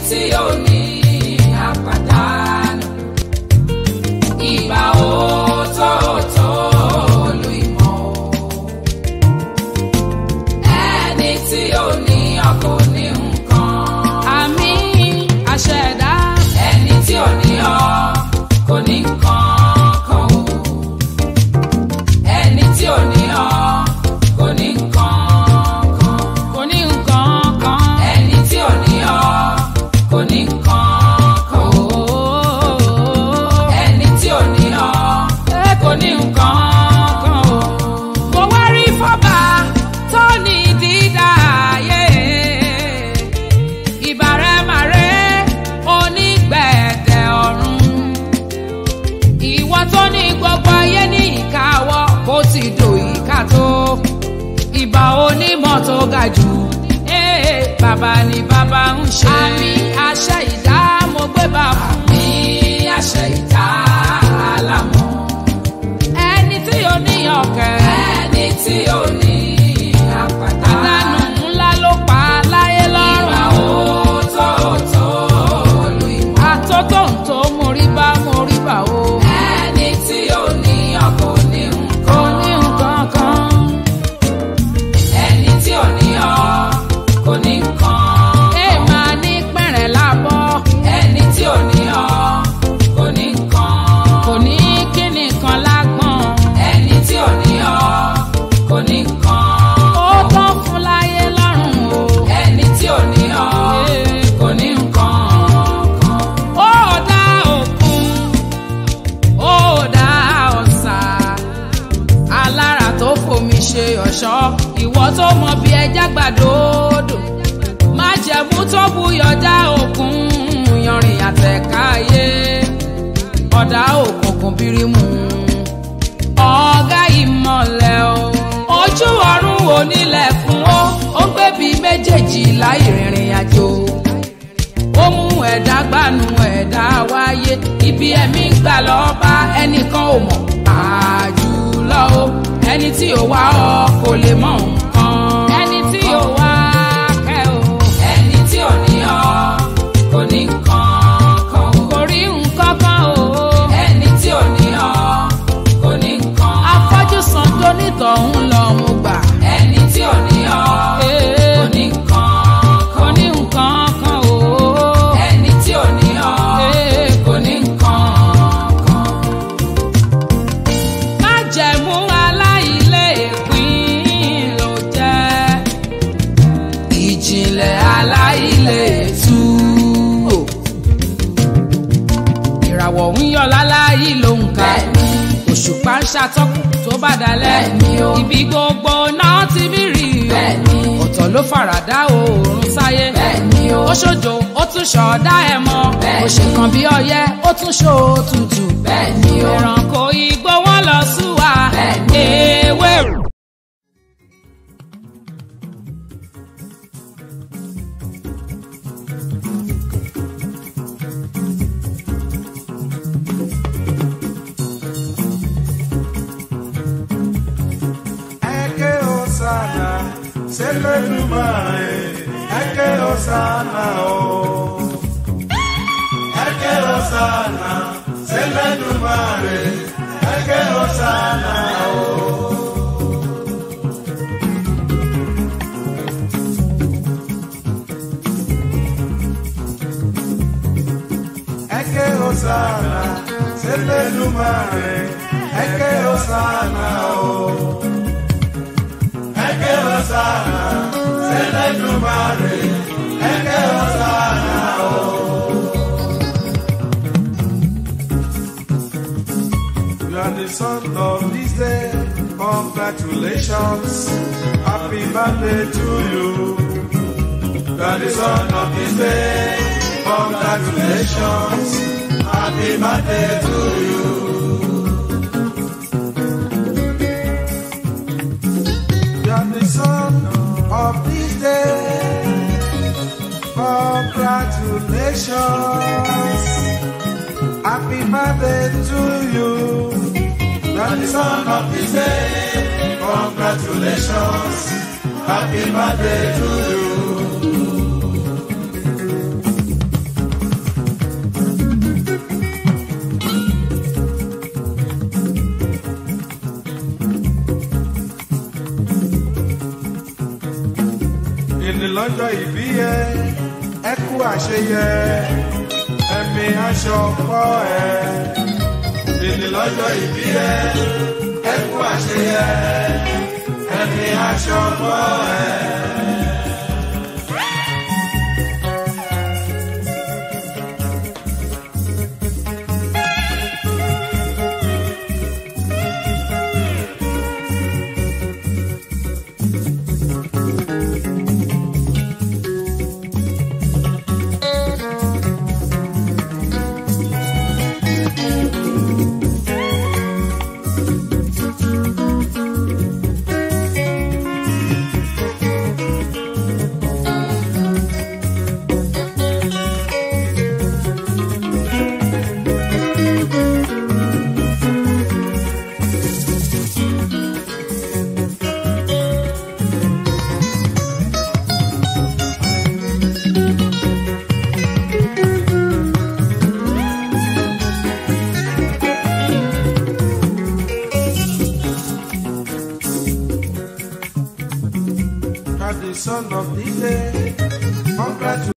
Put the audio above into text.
tí ò ní àpàdánù. Ìbà òótọ́ọ̀tọ́ olú ìmọ̀ o. Ẹni tí ò ní ọkọ̀ ní nǹkan. àmì àṣẹ̀dá Ẹni tí ò ní ọ kò ní nǹkan kan o. Ẹni tí ò ní ọ kò ní nǹkan kan. kò ní nǹkan kan. Ẹni tí ò ní ọ kò ní nǹkan kan o. Ooo. Ẹni tí ò ní ọ kò ní nǹkan kan o. mo wá rí fọ́bà tó ní dídá ayé ìbàrẹ̀ màrẹ́ onígbẹ̀dẹ̀ ọ̀run ìwọ tó ní gbogbo ayé ní ìkáwọ́ kó ti dò ìka tó ìbà onímọ̀ tó ga jù Eh, bàbá ni bàbá ń ṣe àmì àṣẹ ìdá mo gbé bá fún Ní àṣẹ ìta àlámọ̀. ẹni tí ó níyàn kẹ́ Ẹni tí ò ní àpàdánù. àdánù ńlá ló pa láyé Ìbà lọ́rùn. òótọ́ọ̀tọ́ olú ìmọ̀. àtótó ń tó mórí bá mórí bá o. Ẹni tí ò ní ọkọ̀ ní kò nǹkan. ní nǹkan kan. Ẹni tí ò ní ọ kò ní nǹkan. ẹ máa ní pẹ̀rẹ̀ lábọ́. Ẹni tí ò ní ọ kò ní nǹkan. kò ní kíni kan lágbọ̀n. Ẹni tí ò ní ọ kò ní nǹkan. ó tán fún láyé lọ́rùn o. Ẹni tí ò ní ọ kò ní nǹkan kan. ó dá òkun ó dá ọ̀sà alára tó fomi ṣe ọ̀ṣọ́ ìwọ tó mọ bí ẹja gbàdódò má jẹ̀mú tó buyọ̀já òkun yanrìn àtẹ̀káyé ọ̀dà òkùnkùn bírímù ọ̀gá ìmọ̀lẹ̀ o ojú ọ̀run onílẹ̀ fún ó ó gbẹ̀bí méjèèjì láì rìnrìn àjò ó mú ẹ̀dá gbanú ẹ̀dá wáyé ibi ẹ̀mí gbà lọ́ọ́ bá ẹnìkan ò mọ̀ àjùlọ o ẹni tí ò wá ọ kò lè mọ nǹkan ẹni tí ò wá kẹ́ o Ẹni tí ò ní ọ kò ní nǹkan kan. kò rí nǹkan kan o Ẹni tí ò ní ọ kò ní nǹkan. afọ́jú san tó nítọ̀hún lọ mo gbà Ẹni tí ò ní ọ kò ní nǹkan kò kan. ní nǹkan kan o Ẹni tí ò ní ọ kò ní nǹkan kan. májẹ̀mú aláìlé ìpín ló jẹ́ ìjìnlẹ̀ aláìlé tú o. ìràwọ̀ ń yọ láláyé ló ń ka Bẹ́ẹ̀ni. òṣùpá ń ṣàtọ́kùn tó bá dalẹ̀ Bẹ́ẹ̀ni o. ibi gbogbo náà ti mí rí o Bẹ́ẹ̀ni. ọ̀tọ̀ ló faradà oòrùn sáyé Bẹ́ẹ̀ni o. ó ṣojo ó tún ṣọ̀ọ́dá ẹ̀ mọ́ Bẹ́ẹ̀ni. ó ṣe kan bí ọyẹ́ ó tún ṣó tutù Bẹ́ẹ̀ni o. ẹranko igbó wọn lọ súwa Bẹ́ẹ̀ni. ewé. Eke Osana, Selenumare, Eke Osana, oh. Eke Osana, Selenumare, Eke Osana, oh. Eke Osana, Selenumare, Eke Osana, oh. Eke Osana, Selenumare, Eke Osana, oh. You are the son of this day. Congratulations. Happy birthday to you. You are the son of this day. Congratulations. Happy birthday to you. You are the son of this day. Congratulations. Happy birthday to you. You are the son of this day. Congratulations. Happy birthday to you. ènì lọ́jọ́ ìbí yẹ ẹ kú àṣeyẹ ẹ̀mí aṣọ pọ̀ ẹ̀ ènì lọ́jọ́ ìbí yẹ ẹ kú àṣeyẹ ẹ̀mí aṣọ pọ̀ ẹ̀. At the son of the day,